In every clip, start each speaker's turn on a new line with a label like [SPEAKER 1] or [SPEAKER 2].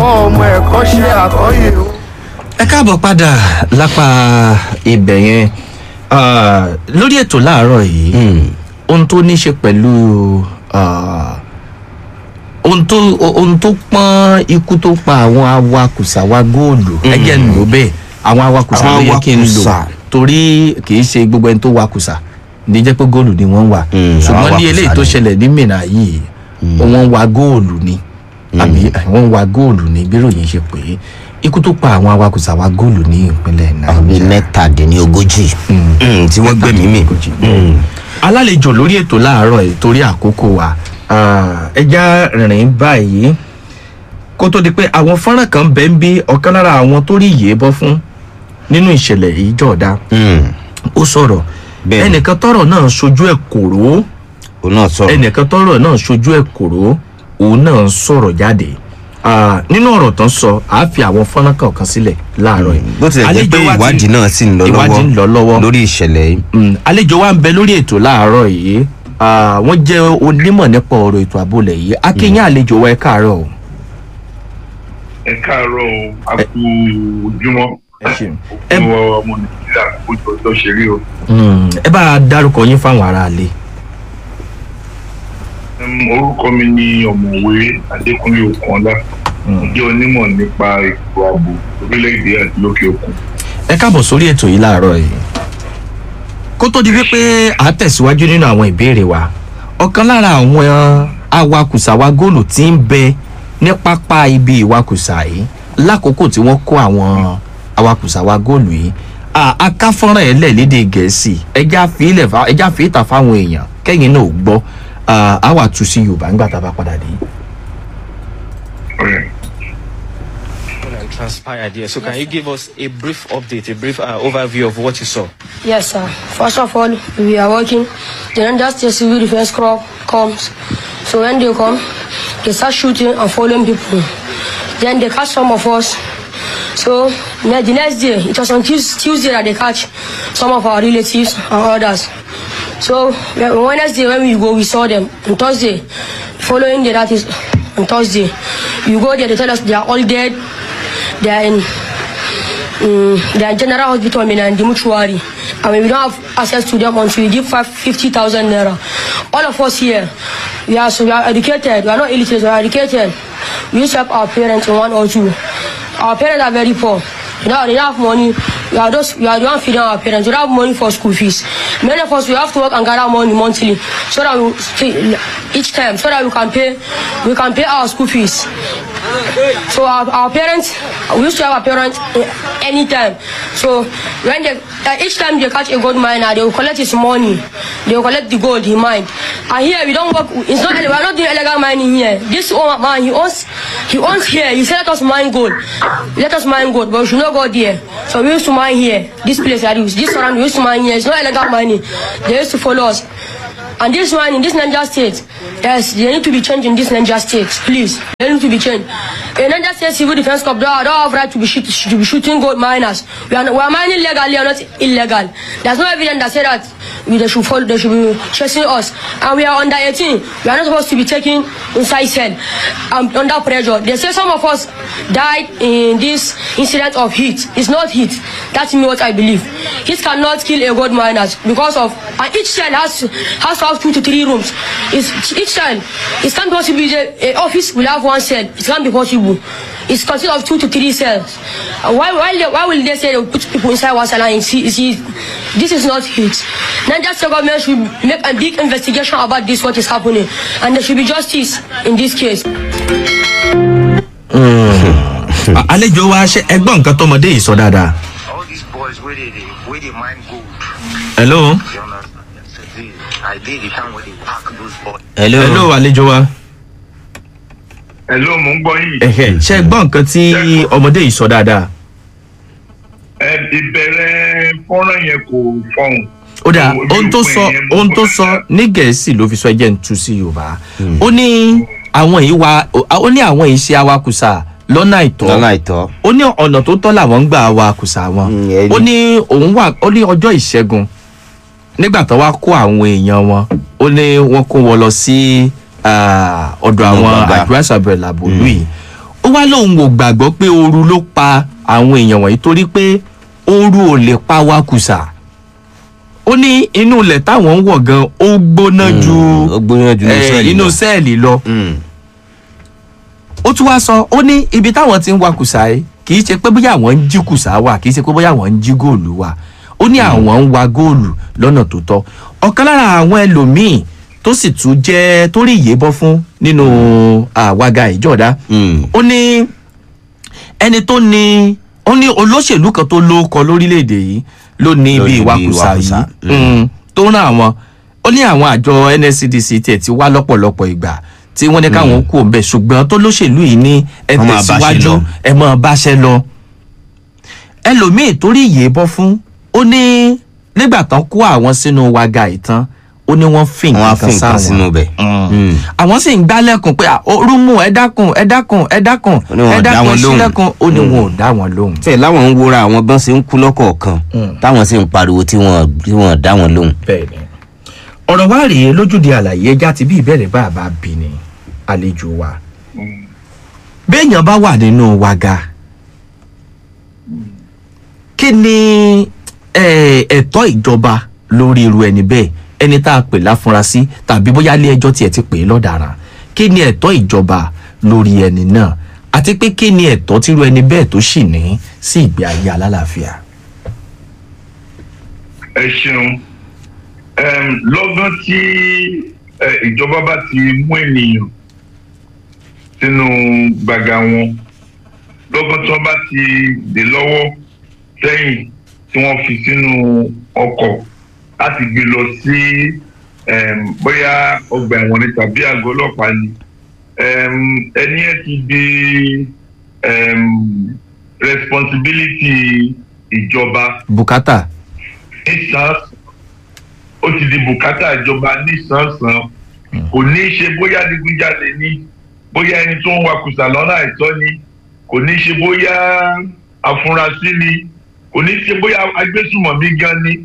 [SPEAKER 1] ọmọ ẹ̀kọ́ ṣe àkọ́yè o.
[SPEAKER 2] ẹ káàbọ̀ padà lápá ibẹ̀ yẹn Ah, lórí ètò láàárọ̀ yìí ohun tó ní ṣe pẹ̀lú ah, ohun tó ohun tó pọ́n ikú tó pa àwọn awakùsà wa góòlù ẹgẹ́ ń lò bẹ́ẹ̀ àwọn awakùsà
[SPEAKER 3] Àwọn
[SPEAKER 2] ló yẹ kí n lò
[SPEAKER 3] awakùsà.
[SPEAKER 2] torí kì í ṣe gbogbo ẹni tó wakùsà ní jẹ́ pé góòlù ni wọ́n wà
[SPEAKER 3] Mm,
[SPEAKER 2] ṣùgbọ́n
[SPEAKER 3] àwọn
[SPEAKER 2] ní eléyìí tó
[SPEAKER 3] awakùsà ni.
[SPEAKER 2] ṣẹlẹ̀ ní mìíràn yìí wọ́n wa góòlù ni àbí wọ́n wa góòlù ni bí ròyìn ṣe pé ikú tó pa àwọn awakùsà wa góòlù ní ìpínlẹ̀
[SPEAKER 3] àwọn bíi
[SPEAKER 2] nàìjíríà
[SPEAKER 3] mẹ́tàdínlógójì Mm, tí wọ́n gbẹ̀mí mi.
[SPEAKER 2] alálejò lórí ètò láàárọ̀ yìí torí àkókò wa ah, ẹja rìn báyìí kó tó di pé àwọn fọ́nrán kan bẹ́ẹ̀ ń bí ọ̀kan lára àwọn tó rí ìyè bọ́ fún nínú ìṣẹ̀lẹ̀ yìí jọ̀dá
[SPEAKER 3] Mm,
[SPEAKER 2] ó sọ̀rọ̀
[SPEAKER 3] Bẹ́ẹ̀ni.
[SPEAKER 2] ẹnìkan tọrọ náà sojú ẹ̀ kòró
[SPEAKER 3] òun náà sọ̀rọ̀.
[SPEAKER 2] ẹnìkan tọrọ náà sojú ẹ̀ kòró òun náà sọ̀rọ̀ jáde Ah, nínú ọ̀rọ̀ tán sọ àá fi àwọn fọ́nrán kọ̀ọ̀kan sílẹ̀ láàárọ̀ yìí
[SPEAKER 3] bó tilẹ̀ jẹ́ pé
[SPEAKER 2] Àlejò wa ti-
[SPEAKER 3] ìwádìí náà sì ń lọ lọ́wọ́
[SPEAKER 2] ìwádìí ń lọ lọ́wọ́
[SPEAKER 3] lórí ìṣẹ̀lẹ̀ yìí.
[SPEAKER 2] Mm, àlejò wa ń bẹ lórí ètò láàárọ̀ yìí Ah, wọ́n jẹ́ onímọ̀ nípa ọ̀rọ̀ ètò àbólẹ̀ yìí akínyìn àlejò wa ẹ káàárọ̀ o.
[SPEAKER 4] ẹ káàárọ̀ o a kú ojúmọ́
[SPEAKER 2] ẹ ṣeun. ẹ
[SPEAKER 4] fún ọmọ nàìjíríà ojú ọjọ́ ṣe rí o.
[SPEAKER 2] mm, ẹ bá a dárúkọ yín fáwọn aráalé.
[SPEAKER 4] Em, orúkọ mi ni ọ̀mọ̀wé adékúnlé okunola mo jẹ́ onímọ̀ nípa ètò ààbò orílẹ̀-èdè àti lókè òkun.
[SPEAKER 2] ẹ káàbọ̀ sórí ètò yìí láàárọ̀ yìí. kó tó di wípé à ń tẹ̀síwájú nínú àwọn ìbéèrè wa ọ̀kan lára àwọn awakùsà wa góòlù tí ń bẹ ní pápá ibi ìwakùsà yìí lákòókò tí wọ́n kó àwọn awakùsà wa góòlù yìí à, akáfọ́nrán ẹ̀ lẹ̀ lédè gẹ̀ẹ́sì ẹja fi ilẹ̀ fa ẹja fi ìta fáwọn èèyàn kẹ́yìn náà ò gbọ́ à, á wà tú sí yorùbá nígbà tá a bá padà dé.
[SPEAKER 4] Alright.
[SPEAKER 5] and transpired here. So can you give us a brief update, a brief uh, overview of what you saw?
[SPEAKER 6] Yes, sir. First of all, we are working. The Niger State Civil Defense Corps comes. So when they come, they start shooting and following people. Then they catch some of us. So ne- the next day, it was on Tues- Tuesday that they catch some of our relatives and others. So when- on Wednesday when we go, we saw them. On Thursday, following day that is on Thursday, we go there. They tell us they are all dead. They are in um, the general hospital in the mortuary and we don't have access to them until we give five- 50,000 naira. All of us here, we are, so we are educated, we are not illiterate, we are educated. We used to help our parents in one or two. Our parents are very poor. You know, they don't have money. We are just we are the one feeding our parents. We don't have money for school fees. Many of us we have to work and gather money monthly so that we stay each time so that we can pay we can pay our school fees. So our, our parents, we used to have our parents eh, anytime. So when they, uh, each time they catch a gold miner, they will collect his money. They will collect the gold he mined. And here we don't work. It's not. We are not doing illegal mining here. This old man, he owns, he owns here. He said let us mine gold. Let us mine gold, but we should not go there. So we used to mine here. This place that is this surround we used to mine here. It's not illegal mining. They used to follow us. And this one in this Niger state, yes, they need to be changed in this Niger state, please. They need to be changed. In Niger state civil defense corps, they don't have right to be, shoot, to be shooting gold miners. We are, we are mining legally or not illegal. There's no evidence that say that we, they should follow, they should be chasing us. And we are under 18. We are not supposed to be taken inside cell um, under pressure. They say some of us died in this incident of heat. It's not heat. That's me what I believe. Heat cannot kill a gold miners because of and each cell has to, has to have two to three rooms. It's, each cell it can't possible a, a office will have one cell. It can't be possible. It's consist of two to three cells. Uh, why why they, why will they say they will put people inside one cell and see, see this is not heat. Niger state government should make a big investigation about this what is happening and there should be justice in this case.
[SPEAKER 2] À- àlejò wa ṣe ẹgbọ́n nǹkan tọmọdé yìí sọ dáadáa.
[SPEAKER 7] all these boys where they, they where they mine gold.
[SPEAKER 2] hello.
[SPEAKER 7] You understand? Yesterday, I did the time where they pack those boys.
[SPEAKER 3] hello.
[SPEAKER 2] hello àlejò wa.
[SPEAKER 4] Hello, mo ń gbọ́ yìí.
[SPEAKER 2] Ẹ̀hẹ̀, ṣe ẹgbọ́n nǹkan tí ọmọdé yìí sọ dáadáa.
[SPEAKER 4] Ẹ ìbẹ̀rẹ̀ fọ́nrán yẹn kò fọhùn.
[SPEAKER 2] ó dáa
[SPEAKER 4] Ojú
[SPEAKER 2] ohun tó
[SPEAKER 4] òpin
[SPEAKER 2] sọ
[SPEAKER 4] yẹn mo
[SPEAKER 2] ohun tó
[SPEAKER 4] gbọ́
[SPEAKER 2] sọ
[SPEAKER 4] dáadáa.
[SPEAKER 2] ní gẹ̀ẹ́sì ló fi sọ ẹjẹ́ ń tu sí yorùbá ó ní àwọn yìí wa ó ní àwọn yìí ṣe awakùsà lọ́nà àìtọ́
[SPEAKER 3] lọ́nà àìtọ́.
[SPEAKER 2] ó ní ọ̀nà tó tọ́ làwọn ń gbà awakùsà wọn
[SPEAKER 3] Mm, ẹni.
[SPEAKER 2] ó ní òun wà ó ní ọjọ́ ìṣẹ́gun nígbà tó wá kó àwọn èèyàn wọn ó ní wọ́n kó wọn lọ sí ah, ọ̀dọ̀ àwọn
[SPEAKER 3] Gbọ̀ngàn.
[SPEAKER 2] àdúrásàbẹ̀rẹ̀ làbòlú yìí ó ó wá lóun ò gbàgbọ́ pé ooru ló pa àwọn èèyàn wọ̀nyí torí pé ooru ò lè pa wákùsà ó ní inú ilẹ̀ táwọn ń wọ̀ gan ó gbóná ju
[SPEAKER 3] ó gbóná ju inú
[SPEAKER 2] eh,
[SPEAKER 3] sẹ́ẹ̀lì
[SPEAKER 2] inú
[SPEAKER 3] lọ.
[SPEAKER 2] sẹ́ẹ̀lì lọ
[SPEAKER 3] Mm.
[SPEAKER 2] ó tún wá sọ ó ní ibi táwọn ti ń wa kùsà yìí kì í ṣe pé bóyá àwọn ń jí kùsà wà kì í ṣe pé bóyá àwọn ń jí góòlù wà ó ní àwọn ń wa góòlù lọ́nà tó tọ́ ọ̀kan lára àwọn ẹlòmíì tó sì tún jẹ́ tó rí ìyè bọ́ fún nínú àwaga ìjọ̀dá
[SPEAKER 3] Mm.
[SPEAKER 2] ó ní ẹni tó ní ó ní olóṣèlú kan tó lóókọ lórílẹ̀‐èdè yìí ló ní
[SPEAKER 3] Ló
[SPEAKER 2] ibi
[SPEAKER 3] ní ibi
[SPEAKER 2] ìwakùsà
[SPEAKER 3] ìwakùsà,
[SPEAKER 2] yìí Mm, tó rán àwọn ó ní àwọn àjọ nscdc tiẹ̀ ti wá lọ́pọ̀lọpọ̀ ìgbà tí wọ́n ní káwọn kú òǹbẹ̀ ṣùgbọ́n tó lóṣèlú yìí ní ẹ
[SPEAKER 3] Wọ́n máa báṣẹ́
[SPEAKER 2] tẹ̀síwájú
[SPEAKER 3] lọ.
[SPEAKER 2] ẹ máa báṣẹ́ lọ ẹlòmíì torí ìyè bọ́ fún ó ní nígbà tán kó àwọn sínú waga ìtàn ó ní wọ́n fi
[SPEAKER 3] wọ́n á
[SPEAKER 2] nǹkan
[SPEAKER 3] fi nǹkan
[SPEAKER 2] sáwọn
[SPEAKER 3] sínú bẹ̀. Mm.
[SPEAKER 2] àwọn sì ń gbálẹ̀kùn pé "Ah, orú mú ẹ dákun ẹ dákun ẹ dákun
[SPEAKER 3] Ó ní wọn ò
[SPEAKER 2] ẹ
[SPEAKER 3] dá
[SPEAKER 2] dákun
[SPEAKER 3] wọn
[SPEAKER 2] ẹ
[SPEAKER 3] lóhùn.
[SPEAKER 2] sílẹ̀kùn ó ní wọn ò dá wọn lóhùn.
[SPEAKER 3] tẹ̀ láwọn ń wora àwọn bọ́n ṣe ń kú lọ́kọ̀ọ̀kan táwọn sì ń pariwo tí wọ́n tí wọ́n dá wọn lóhùn.
[SPEAKER 2] bẹ́ẹ̀ni ọ̀rọ̀ wa rèé lójúde àlàyé ẹja ti bí ìbẹ̀rẹ̀ bá a bá bí ni àlejò wa béèyàn bá wà nínú waga kí ni eh, ẹ̀tọ́ ìjọba lórí irú ẹni bẹ́ẹ̀ ẹni tá a pè láfúnrasí tàbí bóyá ilé ẹjọ́ tiẹ̀ ti pè é lọ́daràn kí ni ẹ̀tọ́ ìjọba lórí ẹni náà àti pé kí ni ẹ̀tọ́ tírú ẹni bẹ́ẹ̀ tó sì ní sí ìgbé ayé alálàáfíà.
[SPEAKER 4] ẹ ṣeun Em, lọ́gán tí eh, ìjọba bá ti mú ènìyàn sínú gbàgà wọn lọ́gán tí wọ́n bá ti dè lọ́wọ́ sẹ́yìn tí wọ́n fi sínú ọkọ̀ láti gbé lọ sí em, bóyá ọgbà ẹ̀wọ̀n ni tàbí àgọ́ ọlọ́pàá ni Em, ẹni ẹ ti di em, responsibility ìjọba
[SPEAKER 2] bùkátà
[SPEAKER 4] nísàn ó ti di bùkátà ìjọba nísànsàn kò ní í ṣe bóyá adigunjalè ni bóyá ẹni tó ń wakùsà lọ́nà àìtọ́ ni kò ní í ṣe bóyá afurasí ni kò ní í ṣe bóyá agbésùmọ̀mí gan ni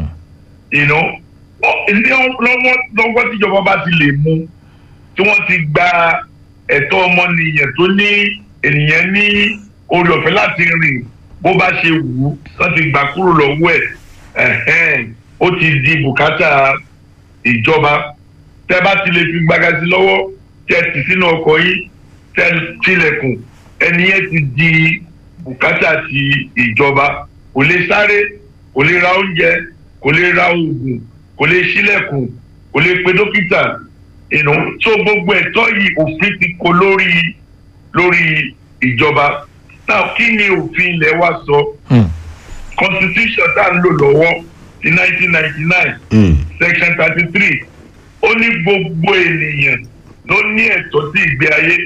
[SPEAKER 4] ìná ilé lọ́wọ́ lọ́wọ́ tíjọba bá ti lè mú tí wọ́n ti gba ẹ̀tọ́ ọmọnìyàn tó ní ènìyàn ní orí ọ̀fẹ́ láti rìn bó bá ṣe wù ú wọ́n ti gbà kúrò lọ́wọ́ ẹ̀ ẹ̀hẹ́n, ó ti di bùkátà ìjọba tẹ́ bá ti lè fi gbága sí lọ́wọ́ tẹ́ ti sínú ọkọ̀ yìí tẹ́ tilẹ̀kùn ẹni yẹn ti di bùkátà ti ìjọba kò lè sáré kò lè ra oúnjẹ kò lè ra oògùn kò lè ṣílẹ̀kùn kò lè pe dókítà ìnú tó gbogbo ẹ̀tọ́ yìí òfin ti kó lórí lórí ìjọba náà kí ni òfin ilẹ̀ wa sọ constitution tá à ń lò lọ́wọ́ ti nineteen ninety nine
[SPEAKER 3] Mm.
[SPEAKER 4] section thirty three ó ní gbogbo ènìyàn ló ní ẹ̀tọ́ sí ìgbé ayé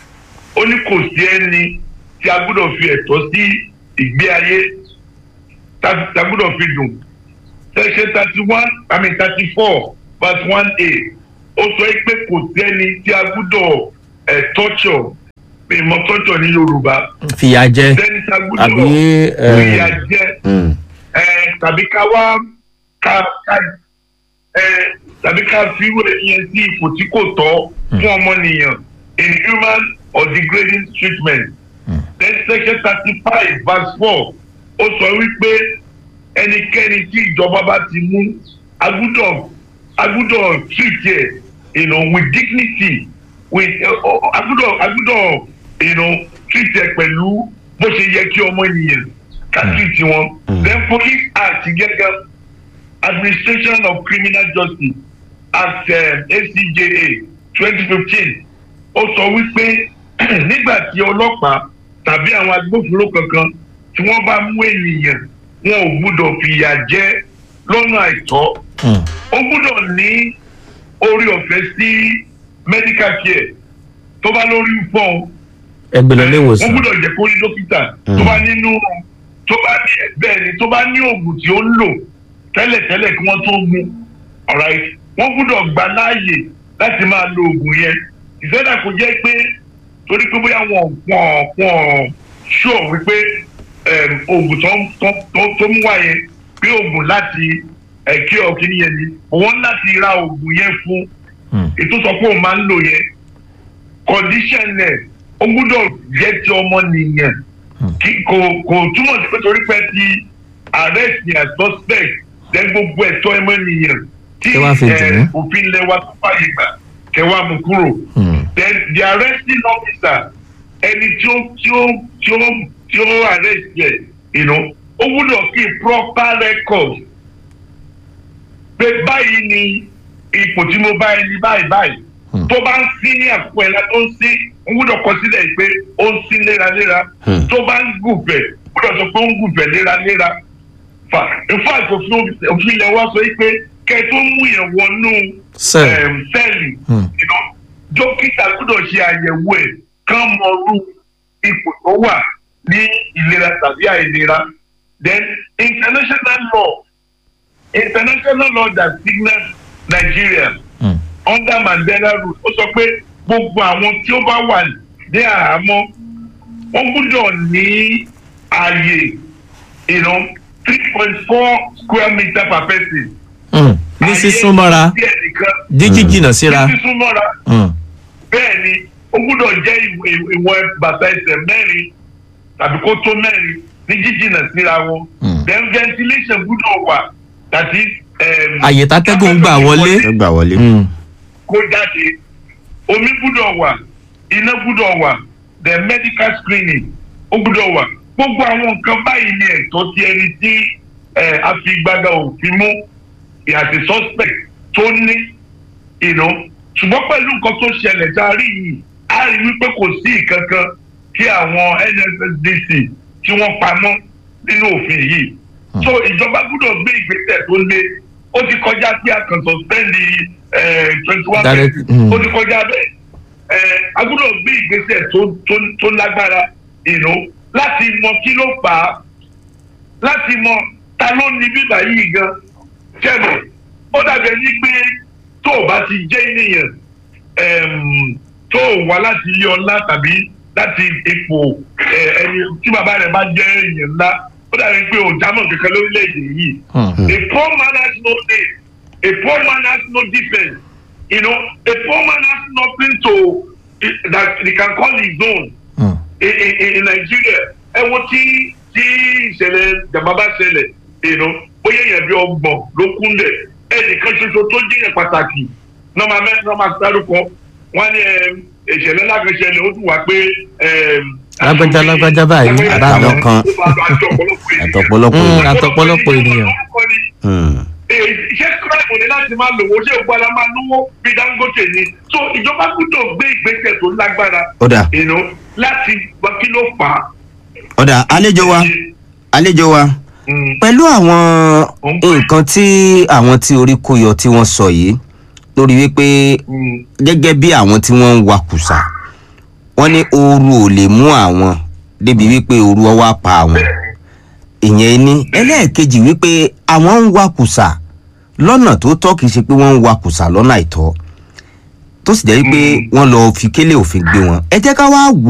[SPEAKER 4] ó ní kò sí ẹni tí a gbọ́dọ̀ fi ẹ̀tọ́ sí ìgbé ayé tá tá a gbọ́dọ̀ fi dùn section thirty one i mean thirty four verse one a ó sọ pé kò sí ẹni tí a gbọ́dọ̀ ẹ̀ tọ́jọ̀ ìmọ̀ tọ́jọ̀ ní yorùbá
[SPEAKER 2] fìyà jẹ
[SPEAKER 4] sẹ́ni tí a gbọ́dọ̀
[SPEAKER 2] àbí eh,
[SPEAKER 4] fìyà jẹ
[SPEAKER 3] Mm.
[SPEAKER 4] ẹ tàbí ká wá ká ká ẹ tàbí ká fi wé yẹn sí ipò tí kò tọ́ fún ọmọnìyàn inhuman or degrading treatment. then section thirty five verse four ó sọ wípé ẹnikẹ́ni tí ìjọba bá ti mú agbúdọ̀ agbúdọ̀ treat ẹ̀ you know, with dignity with uh, agbúdọ̀ agbúdọ̀ you know, treat ẹ̀ pẹ̀lú bó ṣe yẹ kí ọmọ ènìyàn ká treat wọn. then police act gẹ́gẹ́ administration of criminal justice act um, acja twenty fifteen ó sọ wípé nígbà tí ọlọ́pàá tàbí àwọn agbófinró kankan tí wọ́n bá mú ènìyàn wọn ò gbúdọ̀ fìyà jẹ lọ́nà àìtọ́
[SPEAKER 2] Hmm.
[SPEAKER 4] ó gbúdọ̀ ní orí ọ̀fẹ́ sí medical care tó bá lórí fọ́ọ̀n
[SPEAKER 2] ẹgbẹ́ lọ ilé
[SPEAKER 4] wọ́n
[SPEAKER 2] ìwòsàn
[SPEAKER 4] gbúdọ̀ jẹ́ kó rí dókítà tó bá nínú tó bá ní bẹ́ẹ̀ ni tó bá ní oògùn tí ó ń lò tẹ́lẹ̀tẹ́lẹ̀ kí wọ́n tó mú alright wọ́n gbúdọ̀ gba láàyè láti máa lo oògùn yẹn ìṣẹ́dá kò jẹ́ pé torí pé bóyá wọn wọn wọn ṣó wípé em, oògùn tó ń- tó tó- tó mú wá yẹn pé oògùn láti ẹ̀kí ọ̀kíní yẹn ni wọ́n láti ra oògùn yẹn fún
[SPEAKER 2] Hmm.
[SPEAKER 4] ètò sọ pé òun máa ń lò yẹn condition ẹ̀ ó gbúdọ̀ jẹ́ ti ọmọ nìyẹn kí kò kò túmọ̀ sí pé torí pé ti arrest ni as suspect then gbogbo ẹ̀tọ́ ọmọ nìyẹn tí
[SPEAKER 2] Kẹ́ wá fi
[SPEAKER 4] eh,
[SPEAKER 2] dùn ún.
[SPEAKER 4] òfin lẹ́wà tó fàyè gbà kẹwàá mú kúrò
[SPEAKER 2] Hmm.
[SPEAKER 4] then the arresting officer ẹni tí ó tí ó tí ó tí ó arrest yẹ you know, ó gbúdọ̀ kí proper record pé báyìí ni ipò tí mo bá ẹni báyìí báyìí
[SPEAKER 2] Hmm.
[SPEAKER 4] tó bá ń sí ní àpò ẹ̀la tó ń sí ó gbúdọ̀ kọ sílẹ̀ pé ó ń sí léraléra
[SPEAKER 3] Hmm.
[SPEAKER 4] tó bá ń gùnfẹ̀ gbúdọ̀ sọ pé ó ń gùnfẹ̀ léraléra fà ìfọ̀ àìsòfin òfin ilẹ̀ wa sọ yìí pé kẹ́ tó mú yẹn wọnú
[SPEAKER 2] Cell.
[SPEAKER 4] em, sẹ́ẹ̀lì
[SPEAKER 2] Hmm.
[SPEAKER 4] you know, dókítà gbọ́dọ̀ ṣe àyẹ̀wò ẹ̀ kán mọ̀ọ́rú ipò tó wà ní ìlera tàbí àìlera then international law international law that signals Nigeria
[SPEAKER 2] Hmm.
[SPEAKER 4] under Mandela rule ó sọ pé gbogbo àwọn tí ó bá wà ní àhámọ́ wọ́n gbọ́dọ̀ ní ààyè you know, three point four square meter per person.
[SPEAKER 2] Hmm. ní sísún mọ́ra
[SPEAKER 4] Ààyè díẹ̀ nìkan
[SPEAKER 2] jíjí jìnnà síra.
[SPEAKER 4] ní sísún mọ́ra
[SPEAKER 2] Hmm.
[SPEAKER 4] bẹ́ẹ̀ ni ó gbúdọ̀ jẹ́ ìwọ̀n ìwọ̀n bàtà ẹsẹ̀ mẹ́rin tàbí kó tó mẹ́rin ní jíjìnà síra wọn.
[SPEAKER 2] Hmm.
[SPEAKER 4] then ventilation gbúdọ̀ wà that is. Um,
[SPEAKER 2] Àyè tátẹ́gùn gbà wọlé.
[SPEAKER 3] ẹ gbà wọlé.
[SPEAKER 2] Hmm.
[SPEAKER 4] kó jáde omi gbúdọ̀ wà iná gbúdọ̀ wà the medical screening ó gbúdọ̀ wà gbogbo àwọn nǹkan báyìí ni ẹ̀tọ́ ti ẹni tí eh, a fi gbága òfin mú ìhàtí suspect tó ní ìná ṣùgbọ́n pẹ̀lú nǹkan tó ṣẹlẹ̀ tá a rí yìí a rí wípé kò sí ìkankan tí àwọn NSSDC tí wọ́n pamọ́ nínú òfin yìí so ìjọba gbúdọ̀ gbé ìgbésẹ̀ tó lé ó ti kọjá sí àkàn suspend twenty one
[SPEAKER 2] Direct-
[SPEAKER 4] percent
[SPEAKER 2] mm.
[SPEAKER 4] ó ti kọjá bẹ́ẹ̀ Eh, a gbúdọ̀ gbé ìgbésẹ̀ tó tó tó lágbára ìná láti mọ kí ló fà á láti mọ ta ló ní bíbá yìí gan kẹ́mọ̀ ó dàbẹ̀ ní pé tó o bá ti jẹ́ ènìyàn em, tó o wá láti ilé ọlá tàbí láti ipò eh, ẹni tí bàbá rẹ̀ bá jẹ́ èèyàn ńlá ó dàbẹ̀ pé o jámọ̀ kankan lórílẹ̀‐èdè yìí
[SPEAKER 2] Hmm.
[SPEAKER 4] a poor man has no name a poor man has no defence you know a poor man has nothing to that he can call his own
[SPEAKER 2] Hmm.
[SPEAKER 4] in in in Nigeria ẹ wo tí tí ìṣẹ̀lẹ̀ jàmbá bá ṣẹlẹ̀ ìnú bóyá èèyàn bí ọgbọ̀n ló kún lẹ̀ ẹnìkan ṣoṣo tó jẹ́yàn pàtàkì nọ́ọ̀mà mẹ́ nọ́ọ̀mà dárúkọ wọ́n ní ẹm, ìṣẹ̀lẹ̀ lágbèṣẹ̀lẹ̀ ó tún wá pé ẹm,
[SPEAKER 2] Lágbájá, lágbájá báyìí,
[SPEAKER 4] lágbájá
[SPEAKER 3] àtàwọn kan.
[SPEAKER 4] àtọ̀pọ̀lọpọ̀ ènìyàn.
[SPEAKER 3] àtọ̀pọ̀lọpọ̀
[SPEAKER 2] Hmm.
[SPEAKER 3] èèyàn.
[SPEAKER 2] àtọ̀pọ̀lọpọ̀ ènìyàn.
[SPEAKER 3] Hmm.
[SPEAKER 4] iṣẹ́ kíláàmù ni láti máa lòwó ṣé ògbó ala máa lówó bí Dangote ni so ìjọba gbọ́dọ̀ gbé ìgbésẹ̀ tó lágbára
[SPEAKER 3] ó dà
[SPEAKER 4] ìnú láti gbọ́ kí ló fà á.
[SPEAKER 3] ó dà àlejò wa àlejò wa
[SPEAKER 4] Mm.
[SPEAKER 3] pẹ̀lú àwọn
[SPEAKER 4] Ó ń pè.
[SPEAKER 3] nǹkan tí àwọn tí orí kó yọ tí wọ́n sọ yìí lórí wípé
[SPEAKER 4] Mm.
[SPEAKER 3] gẹ́gẹ́ bí àwọn tí wọ́n ń wakùsà wọ́n ní ooru ò lè mú àwọn débi wípé ooru ọwọ́ á pa àwọn ìyẹn ní ẹlẹ́ẹ̀kejì wípé àwọn ń wakùsà lọ́nà tó tọ́ kìí ṣe pé wọ́n ń wakùsà lọ́nà àìtọ́ tó sì jẹ́ wípé wọ́n lọ fi kélé òfin gbé wọn ẹ jẹ́ ká wá wò